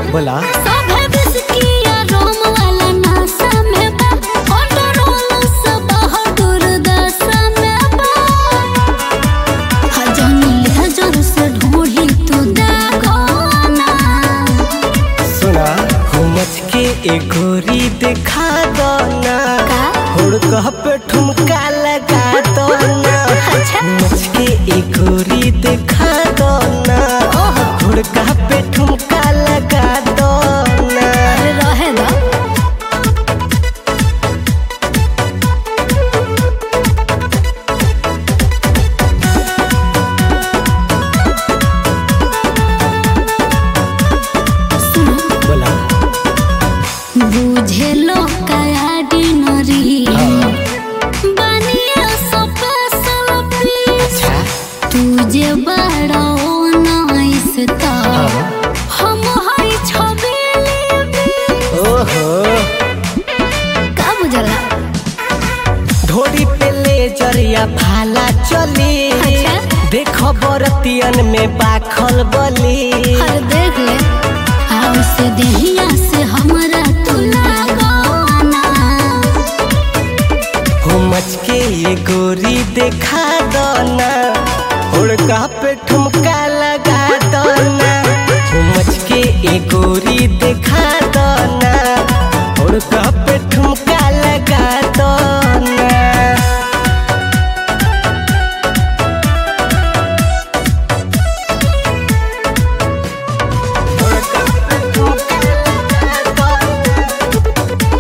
बोला सभे बिस्किया रोम वाला नासा में बा कंट्रोल से बाहर दुर्दशा में बा हजानी हजार से ढूंढी तू दागोना सुना हुमच के एगोरी दिखा दो ना का? हुड़कह पे ठुमका लगा दो ना अच्छा। हुमच के एगोरी दिखा दो ना ओहो। हुड़कह पे ठुमका लगा दो ना अरे रहे दो सुनो बोला बुझे लो कयाडी नरी हाँ। बनिया स्पेशल पीस अच्छा तुझे बड़ा नाइस ता हाँ। हम हई छबेली भी ओहो का बुझला ढोरी पे ले जरिया भाला चली अच्छा। देखो बरतियन में बाखल बली हर देख ले आओ से देहिया से हमरा तू लगाना हुमच के ये गोरी दिखा दो ना हुड़का पे ठुमका लगा दो ना हुमच के ये गोरी दिखा दो ना हुड़का पे ठुमका लगा दो ना हुड़का पे ठुमका लगा दो ना।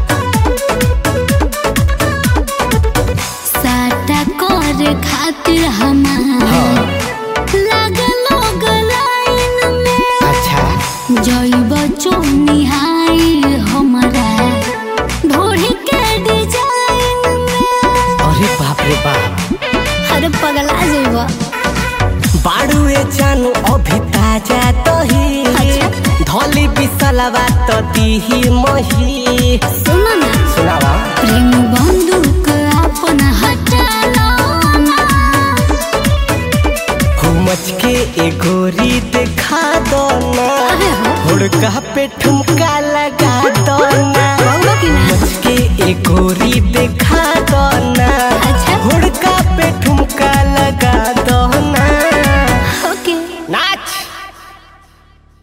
साटा करे खातिर हमार लागलो गलाइन में अच्छा जइब चोनिहाई हमरा ढोढ़ी के डिजाइन में अरे बाप रे बाप अरे पगला जइब बाड़ू ए जानू अभी ताजा तही अच्छा। धली बिसलवा तो दीही मही सुनो ना सुनावा प्रेम बंदूक अपन हटालो ना हुमच के ए गोरी दिखा दो ना अरे हो हुड़का पे ठुमका लगा दो ना बहुआ की ना हुमच के ए गोरी दिखा दो ना अच्छा। हुड़का पे ठुमका लगा